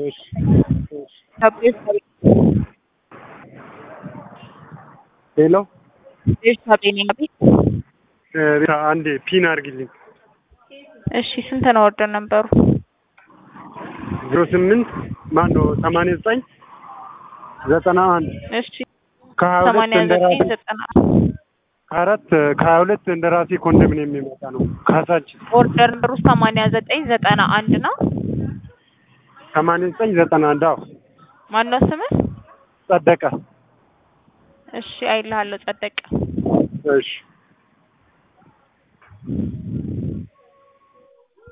እሺ እሺ ታቤስ ሄሎ ቤት ታቤኔ ቤት እ ሪታ አንዴ ፒን አድርጊልኝ እሺ ስንት ነው ወርደን ነበሩ? ዜሮ ስምንት ማን ነው ሰማንያ ዘጠኝ ዘጠና አንድ እሺ ከሀያ ሁለት ሰማንያ እንደራሴ ዘጠኝ ዘጠና ከአራት ከሀያ ሁለት እንደራሴ ኮንዶሚኒየም የሚመጣ ነው ካሳችን ኦርደር ነምበሩ ሰማንያ ዘጠኝ ዘጠና አንድ ነው። ሰማንያ ዘጠኝ ዘጠና አንድ አዎ ማነው ስምህ? ጸደቀ እሺ አይልሃለሁ ጸደቀ። እሺ